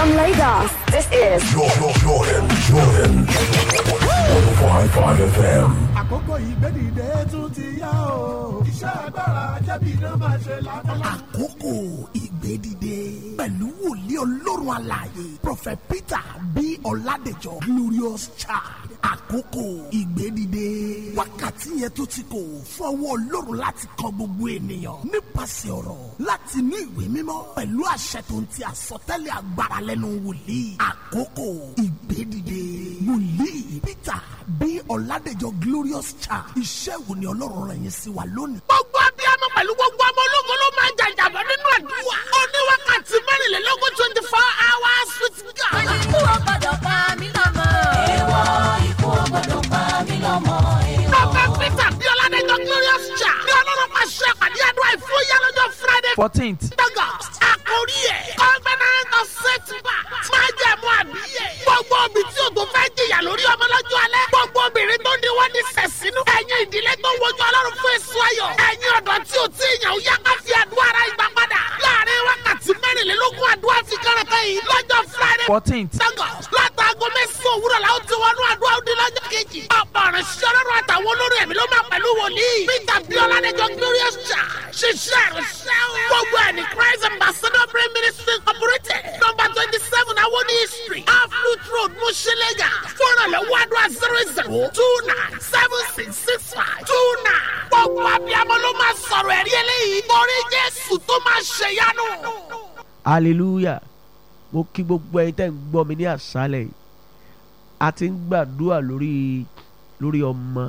From Lagos, this is Jordan, Jordan, Jordan. 105.5 FM. àkókò ìgbẹ́dìde tún ti yá o. iṣẹ́ agbára jẹ́bi iná máa ṣe látọ́lá. àkókò ìgbédìde pẹ̀lú wòlíì ọlọ́run alààyè prophet peter b ọ̀làdẹ̀jọ́ glorious child àkókò ìgbédìde wákàtí yẹn tó ti kò fọwọ́ ọlọ́run láti kọ gbogbo ènìyàn nípasẹ̀ ọ̀rọ̀ láti inú ìwé mímọ́ pẹ̀lú àṣẹ tó ń ti àsọtẹ́lẹ̀ agbára lẹ́nu wòlíì àkókò ìgbédìde wòlíì peter b ọ̀làdẹ̀jọ́ glorious child iṣẹ́ wo ni ọlọ́run rẹ̀ yín sí wa lónìí. gbogbo abiyamọ pẹ̀lú gbogbo ọmọ ológun ló máa ń jàjàbọ̀ nínú àdúrà. ó ní wákàtí mẹ́rìnlélógún twenty four hours with God. ikú ò gbọdọ̀ pa mí lọ́mọ. èèwọ̀ ikú ò gbọdọ̀ pa mí lọ́mọ. Prophet Peter Bíọ́ládẹ́jọ́ Glorious Cha. Ní ọlọ́run máa ṣe àpàdé àdúrà ìfúyà lọ́jọ́ Friday fourteenth August. Àkórí ẹ̀ Covenant of Setback. Máa jẹ́ mú àbíyẹ̀. Gbogbo obì tí o tó fẹ́ jìyà lórí ọmọ lọ́jọ́ alẹ́. Gbogbo obìnrin tó ní wọ́n ní sẹ̀sínú. Ẹ̀yin ìdílé tó ń wojú ọlọ́run fún èso ayọ̀. Ẹ̀yin ọ̀dọ́ tí o tí ìyàn yá ká fi àdúrà ara ìgbà padà. Láàárín wákàtí mẹ́rìnlélógún àdúrà fi kẹ́rẹ̀kẹ́ yìí lọ́jọ́ Friday fourteenth Lagos látàgọ́ mẹ́sàn-án òwúrọ̀ la ó ti wọnú àdúrà òde lọ́jọ́ kejì. ọ̀pọ̀ ọ̀rọ̀ ṣiṣẹ́ ọlọ́run àtàwọn olórí ẹ̀mí ló máa pẹ̀lú wòlíì. peter biola dẹjọ glorious church ṣiṣẹ́ ìrìnsẹ́ o. gbogbo ẹ̀ ní christ ambassador prayer ministry incorporated number twenty seven awoni street aflut road mushilega fúnrànlọ́wọ́ àdúrà zero zero two nine seven six six five two nine. gbogbo abiyamọ ló máa sọ̀rọ̀ ẹ̀rí eléyìí torí jésù tó máa ṣèyanu. hallelujah mo kí gbogbo ẹyin tẹ́ ń gbọ́ mi ní àṣálẹ̀ yìí a ti ń gbàdúrà lórí lórí ọmọ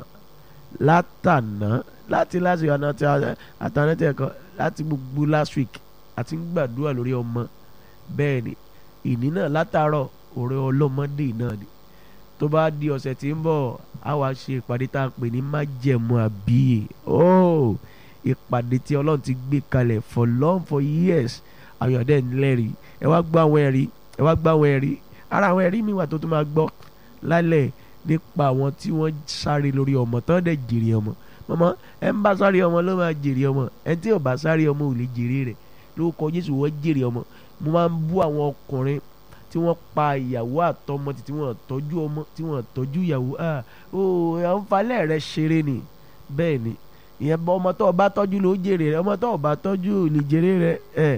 látànà láti láti ọ̀nà tí àtàná tẹ̀ kọ́ láti gbogbo last week a ti ń gbàdúrà lórí ọmọ bẹ́ẹ̀ ni ìní náà látàárọ̀ ọ̀rẹ́ ọlọ́mọdé náà ni tó bá di ọ̀sẹ̀ tí ń bọ̀ á wá ṣe ìpàdé tá a pè ní májẹ̀mú àbíyè oh ìpàdé tí ọlọ́run ti gbé kalẹ̀ for long for years àwọn ọ̀dẹ́ ńlẹ́rìí ẹ wá gbọ́ àwọn ẹ̀rí ẹ wá gbọ́ àwọn ẹ̀rí ara àwọn ẹ̀rí mi wà tó tún máa gbọ́ lálẹ́ nípa àwọn tí wọ́n sáré lórí ọmọ tán dẹ̀ jèrè ọmọ mọ́mọ́ ẹ ń bá sáré ọmọ ló máa jèrè ọmọ ẹ tí ò bá sáré ọmọ ò lè jèrè rẹ̀ lórúkọ Jésù wọ́n jèrè ọmọ mo máa ń bú àwọn ọkùnrin tí wọ́n pa ìyàwó àtọmọ tí wọ́n tọ́jú ọmọ tí wọ́n tọ́jú ìyàwó ah ó àǹfààní rẹ̀ ṣeré ni bẹ́ẹ̀ ni ìyẹn bọ́ ọmọ tó o bá tọ́jú ló jèrè rẹ̀ ọmọ tó o bá tọ́jú ò lè jèrè rẹ̀ ẹ̀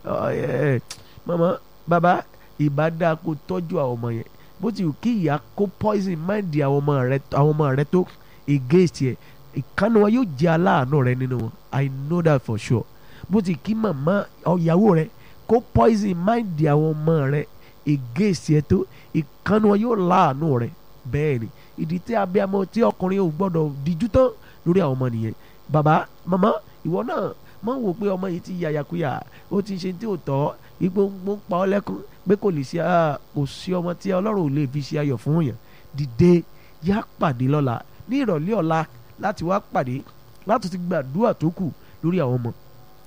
ẹ̀ mọ́mọ́ bàbá ìbá dáa kó tọ́jú àwọn ọmọ yẹn bó ti wù kí ìyá kó poison mind àwọn ọmọ rẹ àwọn ọmọ rẹ tó against yẹ ìkànnì wọn yóò jẹ aláàánú rẹ nínú wọn i know that for sure bó ti kí màmá ìyàwó rẹ kó poison mind àwọn ọmọ rẹ against yẹ tó ìkànnì wọn yóò láàánú rẹ bẹ́ẹ̀ ni ìdí tí abiyamọ tí ọkùnrin ò gbọ́dọ̀ díjú tán lórí àwọn ọmọ nìyẹn bàbá màmá ìwọ náà mọ wò pé ọmọ yìí ti yàyàkuyà ó ti ṣe tí ò tọ́ ipò ń pa ọ́ lẹ́kún pé kò lè ṣe kò sí ọmọ tí ọlọ́run ò lè fi ṣe ayọ̀ fún yàn dìde yá pàdé lọ́la ní ìrọ̀lẹ́ ọ̀la láti wá pàdé láti ti gbàdúrà tó kù lórí àwọn ọmọ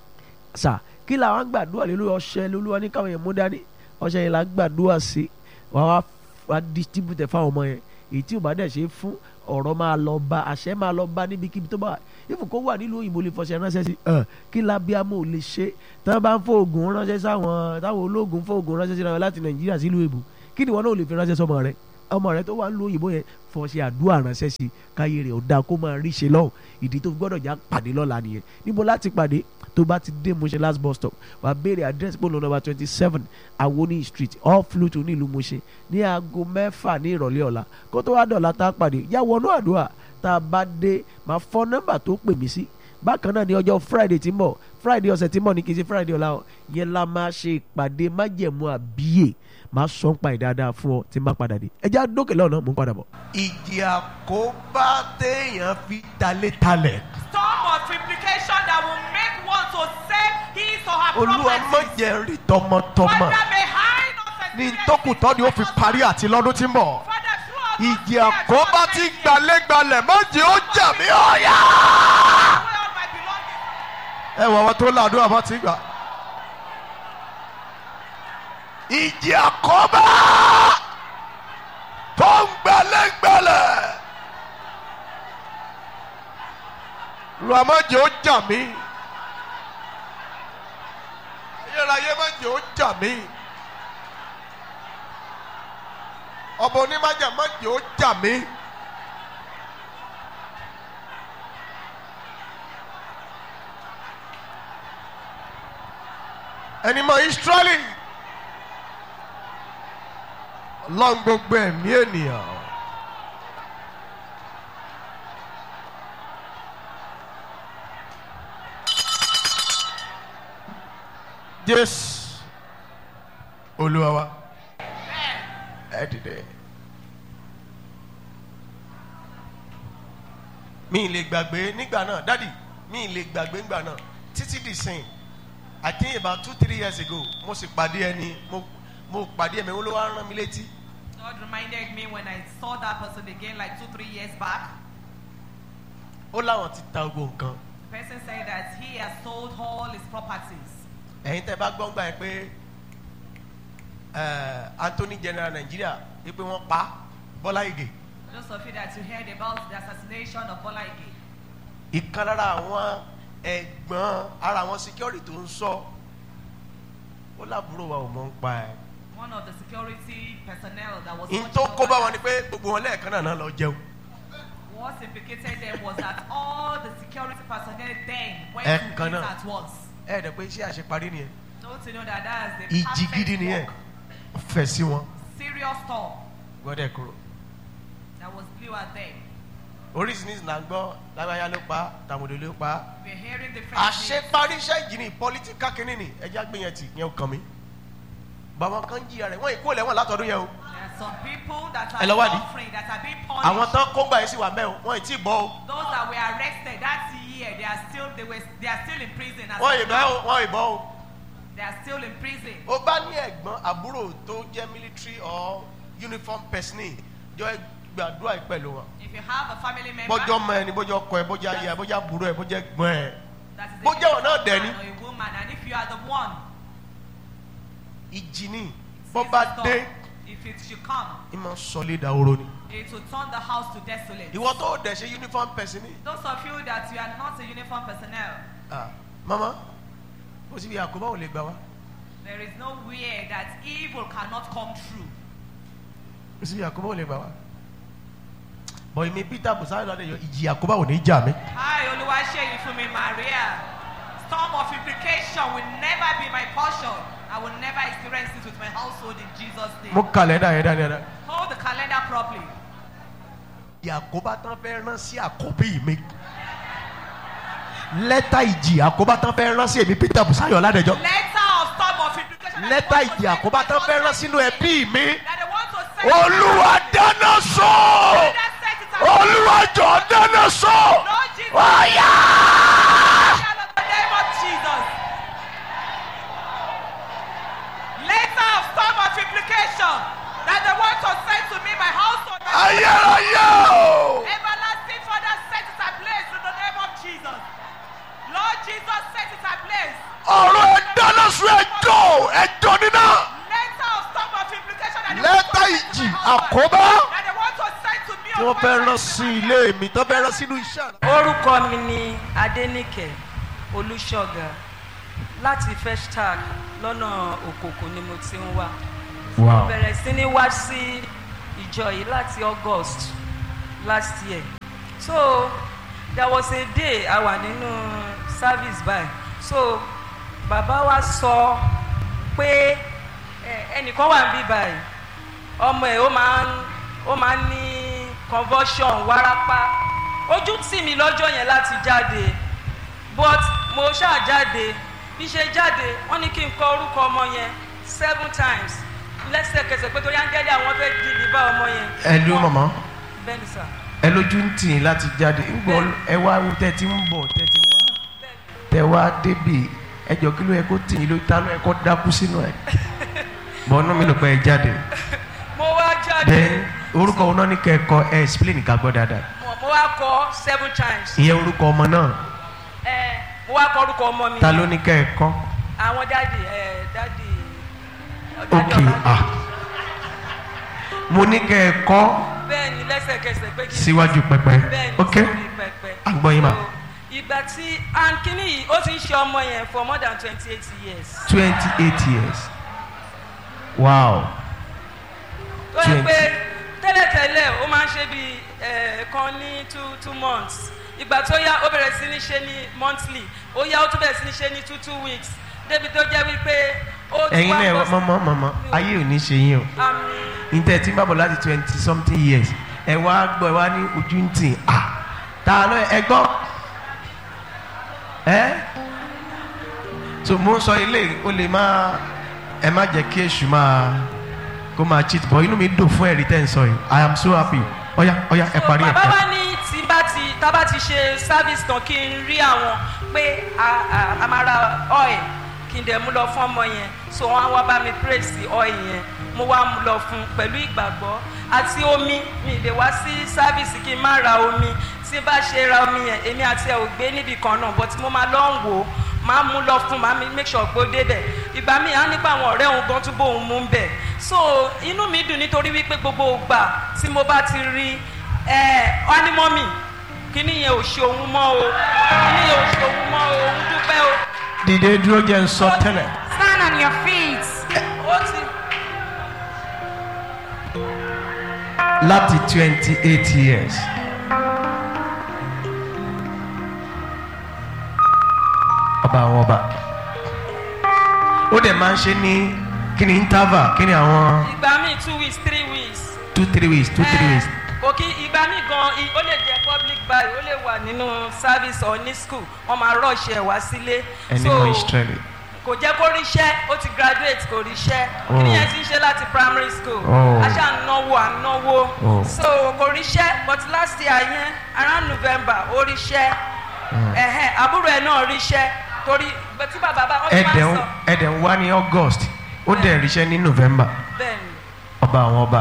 sà kí làwọn gbàdúrà lé lórí ọṣẹ lolúwa ní káwọn yẹn mú dání ọṣẹ yẹn là ń gbàdúrà sí wà wá wá distribute fáwọn ọmọ yẹn èyí tí ò bá dẹ̀ ṣe fún ọ̀rọ̀ máa lọ bá àṣẹ máa lọ bá níbikíbi tó bá wà ìfù kó wà nílùú òyìnbó lè fọṣẹ ránṣẹ́ sí ẹ kí lábíàmọ ò lè ṣe tí wọ́n bá ń fóògùn ránṣẹ́ sáwọn táwọn ológun fóògùn ránṣẹ́ sí wọn láti nàìjíríà sílùú èbù kí ni wọn náà ò lè fi ránṣẹ́ sọmọ rẹ ọmọ rẹ tó wà nílùú òyìnbó yẹn fọṣẹ àdúrà ránṣẹ́ sí káyé rẹ̀ ó dáa kó máa rí ṣe lọ́hùn ìdí tó gbọ́dọ̀ já pàdé lọ́la nìyẹn níbo láti pàdé tó bá ti dé Mushin last bus stop wàá béèrè address polo number twenty seven Awoni street off Lutu nílùú Mushin ní aago mẹ́fà ní ìrọ̀lẹ́ ọ̀la kó tó wá dọ̀la tá a pàdé yà wọnú àdúrà tá a bá dé máa fọ nọ́mbà tó pè mí sí bákan náà ní ọjọ́ friday tí ń bọ̀ friday ọ̀sẹ̀ tí ń bọ̀ ní kì í ṣe friday ọ̀la ọ̀ yẹn la máa ṣe ìpàdé májẹ̀mú àbíyè máa sọ ń pa ìdáadáa fún ọ tí n bá padà dé ẹjẹ́ àdókè lọ́nà mò ń padà bọ̀. ìdí àkóbá téèyàn fi dalé talẹ̀. storm of implication that will make one to save his or her olúwa property. má jẹ́ rí tọmọtọmọ Father, may I not ní experience tókùtọ́ ni ó fi parí àti lọ́dún tí ń bọ̀. Father, throughout this ìdí year, àkóbá throughout tí this year, gbalẹ́gbalẹ̀ má jẹ́ ó jà mí ọ̀yà. away all my belongings. ẹ wọ àwọn tó làdúrà bá ti gbà. ìjì àkóbá tó ń gbẹlẹ́gbẹlẹ̀. lùwàmọ́jì ó jà mí. ayérayé mọ́jì ó jà mí. ọba onímájà má jẹ́ ó jà mí. ẹni mọ israẹli lọ́n gbogbo ẹ̀mí ènìyàn. jésù olúwa wa ẹ dìde. mi ì lè gbàgbé nígbà náà dádì mi ì lè gbàgbé nígbà náà títí di sìn i think about two three years ago mo sì pàdé ẹni mo mo pàdé ẹ̀mí ló wá rán mi létí God reminded me when I saw that person again like two, three years back. ó láwọn ti ta gbogbo nǹkan The person said that he has sold all his properties. ẹ̀yin tẹ́ bá gbọ́ngbà yẹn pé ẹ̀, Anthony General Nigeria wípé wọ́n pa Bọ́lá Ìgè Those of you that you heard about the assassination of Bola Ige, ìkan lára àwọn ẹ̀gbọ́n ara àwọn security tó ń sọ ó lábúrò wa ò mọ̀ ń pa ẹ̀. one of the security personnel that was in watching tó kó over bá wọn ni them, pé gbogbo wọn lẹ́ẹ̀kan náà náà lọ jẹun what implicated them was that all the security personnel then went Eh, to kan eat náà. at once. ẹ dẹ̀ pé iṣẹ́ àṣeparí nìyẹn Don't you know that that's the ìjì gidi perfect nìyẹn work, fẹ̀ sí wọn serious storm gbọ́dẹ̀ kúrò that was blew at them. oríṣiríṣi là ń gbọ́ lágbáyà ló pa tàmùdò ló pa We're hearing different things. àṣeparí iṣẹ́ ìjì ní pọ́lítíkà kínní ni ẹja gbìyànjú yẹn ò kàn mí bàbá kan jìyà rẹ̀ wọ́n ìkó lẹ́wọ̀n látọdún yẹn o There are some people that Ẹ lọ are wádìí. suffering, that are being punished. àwọn tán kó gbà yẹn sì wà mẹ́ o wọ́n ì tí ì bọ́ o Those that were arrested that year, they are still they were they are still in prison. As wọ́n ì of bẹ́ now. o wọ́n ì bọ́ o. They are still in prison. ó bá ní ẹ̀gbọ́n àbúrò tó jẹ́ military or uniform person jọ gbàdúrà yìí pẹ̀lú wọn. If you have a family member bọ́jọ́ mọ ẹni bọ́jọ́ ọkọ ẹ bọ́jọ́ ayé ẹ bọ́jọ́ àbúrò ẹ bọ́jọ́ ẹ̀gbọ́n ẹ. that is bó a jẹ́ wọn náà man dẹ̀ ni. or a woman, and if you are the one, ìjì ni it's bọ́ a bá storm. dé if it should come, ìmọ̀ sọlé dahoro ni. it will turn the house to desolate. ìwọ tó dẹ̀ ṣe uniform person ni. Those of you that you are not a uniform personnel, Ah, mama ó sì bí àkóbá ò lè gbà wá there is no way that evil cannot come true. ó sì bí àkóbá ò lè gbà wá. bọ̀ èmi peter busari lọ́dẹ yọ ìjì àkóbá ò ní jà mí. Hi, Oluwaseyi Fumi Maria. Storm of implication will never be my portion. I will never experience it with my household in Jesus' name. mo kàlẹ́ndà yẹn dáadáa. Hold the calendar properly. ìjì àkóbá tán fẹ́ rán sí àkọ́bí mi. lẹ́tà ìjì àkóbá tán fẹ́ rán sí èmi peter busari ọ̀làdẹ̀jọ́. Letter of storm of implication. that lẹ́tà they want to ìjì send àkóbá to tán my fẹ́ rán husband, sínú ẹbí mi. That they want to send olúwa dáná sọ That set it aside. olúwa jọ dáná sọ Lord Jesus. ọ̀yà. In the name of Jesus. Letter of storm of implication. That they want to send to me, my household. my ayérayé o. Everlasting Father, set it ablaze in the name of Jesus. Lord Jesus, set it ablaze. ọ̀rọ̀ ẹ dáná sọ ẹjọ́ ẹjọ́ níná. Letter of storm of implication that they lẹ́tà want to send to ìjì my husband. àkóbá That they want to send to me. tí or wọ́n my fẹ́ friend. rán sí ilé mi tó fẹ́ rán sínú iṣẹ́ rẹ̀. orúkọ mi ni adẹnìkẹ olùṣọgà láti festac lọ́nà òkòkò ni mo ti ń wá wow bẹ̀rẹ̀ sí ní wá sí ìjọ yìí láti august last year so there was a day a wà nínú service by so bàbá wa sọ pé ẹ, ẹnìkan wà níbí báyìí ọmọ ẹ ó máa ń ó máa ń ní convulsion wárápá ojú tì mí lọ́jọ́ yẹn láti jáde but mo ṣáà jáde bí ṣe jáde wọ́n ní kí n kọ orúkọ ọmọ yẹn seven times lẹ́sẹ̀kẹsẹ̀ pé torí áńgẹ́lì àwọn fẹ́ di ìdìbà ọmọ yẹn. ẹ ló mọ̀mọ́ bẹ́ẹ̀ ni sà ẹ lójú ń tì í láti jáde ńgbọ́ ẹ wá wo tẹ́ ti ń bọ̀ tẹ́ ti wá tẹ́ wá débì ẹjọ́ kí ló yẹ kó tì í ló ta ló yẹ kó dákú sínú ẹ̀ bọ́nú mi ló pẹ́ ẹ jáde mo wá jáde then orúkọ wọn náà ní kẹ́kọ̀ọ́ ẹ explain ká gbọ́ dáadáa mo mo wá kọ seven times ìyẹn orúkọ ọmọ náà ẹ mo wá kọ orúkọ ọmọ mi ta ló ní kẹ́kọ̀ọ́ àwọn dáàdì ẹ dáàdì ok ah mo ní kẹ́kọ̀ọ́ bẹ́ẹ̀ ni lẹ́sẹ̀kẹsẹ̀ pé kí n síwájú pẹpẹ bẹ́ẹ̀ ni ok sórí pẹpẹ. à ń gbọ́ yín mà So, ìgbà tí and kínní yìí ó ti ń ṣe ọmọ yẹn for more than twenty eight years. twenty eight years wow tó yẹ 20. pé tẹ́lẹ̀tẹ́lẹ̀ ó máa ń ṣe bí kan ní two two months ìgbà tó yá ó bẹ̀rẹ̀ sí ní ṣe ní monthly ó yá ó tún bẹ̀rẹ̀ sí ní ṣe ní two two weeks débi tó jẹ́ wípé ó ti ẹ̀yin wá náà bọ́ sí- mọ́mọ́ mọ́mọ́ ayé ò ní ṣe yín o Àmín. níta tí ń bàbọ̀ láti twenty something years ẹ wá gbọ́ ẹ wá ní ojú ń tì à ta ló ẹ gbọ́ ẹ so mo ń sọ ilé o lè má ẹ má jẹ́ kí èṣù máa kó máa cheat bọ́ inú mi dùn fún ẹ̀rí tẹ́ ń sọ yìí i am so happy ọ̀ya ọ̀ya ẹ parí ẹ̀ bàbá wa ní tí bá ti tá bá ti ṣe service tán kí n rí àwọn pé a- a- a máa ra oil kí n dẹ̀ mú lọ fún ọmọ yẹn so wọ́n á wá bá mi praise oil yẹn mo wá mú lọ fún un pẹ̀lú ìgbàgbọ́ àti omi mi lè wá sí service kí n má ra omi tí bá ṣe ra omi yẹn èmi àti ẹ ò gbé níbì kan náà but mo máa lọ ń wò ó máa mú lọ fún máa make sure pé ó débẹ̀ ìgbà míì á nípa àwọn ọ̀rẹ́ òun gan túbọ̀ òun mú bẹ̀ so inú mi dùn nítorí wípé gbogbo ìgbà tí mo bá ti rí ẹ ọ́nímọ́mì kíní yẹn ò ṣe òun mọ́ o kíní yẹn ò ṣe òun mọ́ o òun dúpẹ́ o dìde dúró jẹ́ ń sọ tẹ́lẹ̀ Stand on your feet. ó ti láti twenty eight years ọba àwọn ọba ó dẹ̀ máa ń ṣe ní kí ni interval kí ni àwọn ìgbà míì two weeks three weeks two three weeks two three weeks kò kí ìgbà míì gan i- ó lè jẹ́ public buy ó lè wà nínú service or ní school wọ́n máa rush ẹ̀ wá sílé ẹni mọ Israeli kò jẹ́ kó ríṣẹ́ ó ti graduate kò ríṣẹ́ Oh. kí yẹn ti ń ṣe láti primary school Oh. aṣá ń náwó à ń náwó Oh. so kò ríṣẹ́ but last year yẹn around november ó ríṣẹ́ ẹ̀hẹ́n àbúrò ẹ̀ náà ríṣẹ́ torí tí bàbá bá wọ́n ti máa ẹ̀dẹ̀ ń ń sọ ẹ̀dẹ̀ ń wá ní August ó dẹ̀ ríṣẹ́ ní November bẹ́ẹ̀ ni ọba àwọn ọba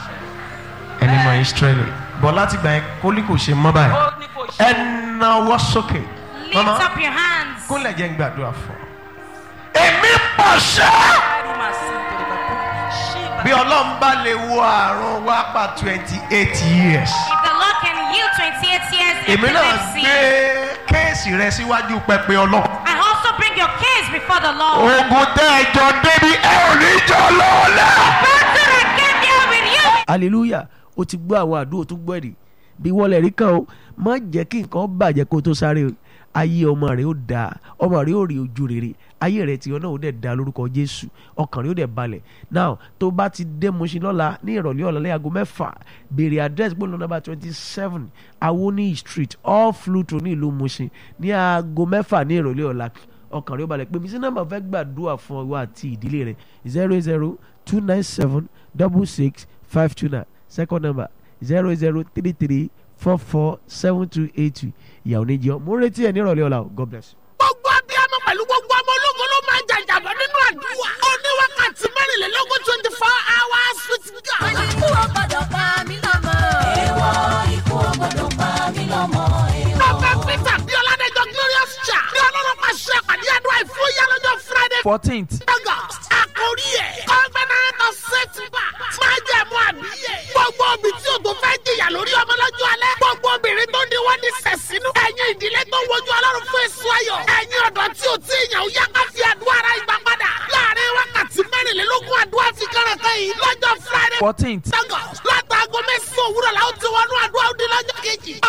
ẹni mọ Israeli bọ̀ láti gbà yẹn kólí kò ṣe mọ́ báyìí ó ní kò ṣe ẹ náwó sókè Lift mama up your hands. kúnlẹ̀ jẹ́ ń gbàdúrà fún ọ. èmi pàṣẹ. kárí màá sí ìtòlè bàbá ṣí bí ọlọ́run bá lè wo àrùn wa pa twenty eight years. If the Lord can heal 28 years èmi náà epilepsy, gbé kéèsì rẹ síwájú pẹpẹ ọlọ́run. I also bring your case before the Lord. ogun tẹ́ ẹ jọ débi ẹ ò ní jọ lọ́ọ̀lẹ́. Battle that came here with you. hallelujah o ti gbọ́ àwọn àdúrà tó gbọ́ ẹ̀rí bí wọ́n lè rí kan o má jẹ́ kí nǹkan bàjẹ́ kó tó sáré o ayé ọmọ rẹ ó dáa ọmọ rẹ ó rí ojú rere ayé rẹ tiwọn náà ó dẹ̀ da lórúkọ jésù ọkàn rẹ ó dẹ̀ balẹ̀ now tó bá ti dé Mushin lọ́la ní ìrọ̀lẹ́ ọ̀la lẹ́yìn aago mẹ́fà béèrè address gbọ́dọ̀ nọ́mbà twenty seven awoni street off Luto ní ìlú Mushin ní aago mẹ́fà ní ìrọ̀lẹ́ ọ̀la ọkàn rẹ ó balẹ̀ pé mi sí nọ́mbà fẹ́ gbàdúrà fún ọ àti ìdílé rẹ zero zero two nine seven double six five two nine second number zero zero three three four four seven two eight two ìyàwó ní jẹun mo ń retí ẹ nírọ̀lẹ́ ọ̀la o god bless. gbogbo abiyamọ pẹ̀lú gbogbo ọmọ ológun ló máa ń jàjàbọ̀ nínú àdúrà. ó ní wákàtí mẹ́rìnlélógún twenty four hours with God. Ikú ò gbọ́dọ̀ pa mí lọ́mọ. Èèwọ̀ ikú ò gbọ́dọ̀ pa mí lọ́mọ. Prophet Peter bí Ọládẹ́jọ́ Glorious Church ní ọlọ́run pàṣẹ pàdé àdúrà ìfúyà lọ́jọ́ Friday fourteenth August. Àkórí ẹ̀ Covenant of Setback máa jẹ́ mú àbíyẹ̀. Gbogbo òbí tí o tó fẹ́ jìyà lórí ọmọ lọ́jọ́ alẹ́. Gbogbo obìnrin tó ní wọ́n ní sẹ̀sínú. Ẹ̀yin ìdílé tó wojú ọlọ́run fún èso ayọ̀. Ẹ̀yin ọ̀dọ́ tí o tí ìyàn yá ká fi àdúrà ara ìgbà padà. Láàárín wákàtí mẹ́rìnlélógún àdúrà fi kẹ́rẹ̀kẹ́ yìí lọ́jọ́ Friday fourteenth August. Látàgọ́ mẹ́sàn-án òwúrọ̀ làwọn ti wọnú àdúrà òde lọ́jọ́ kejì.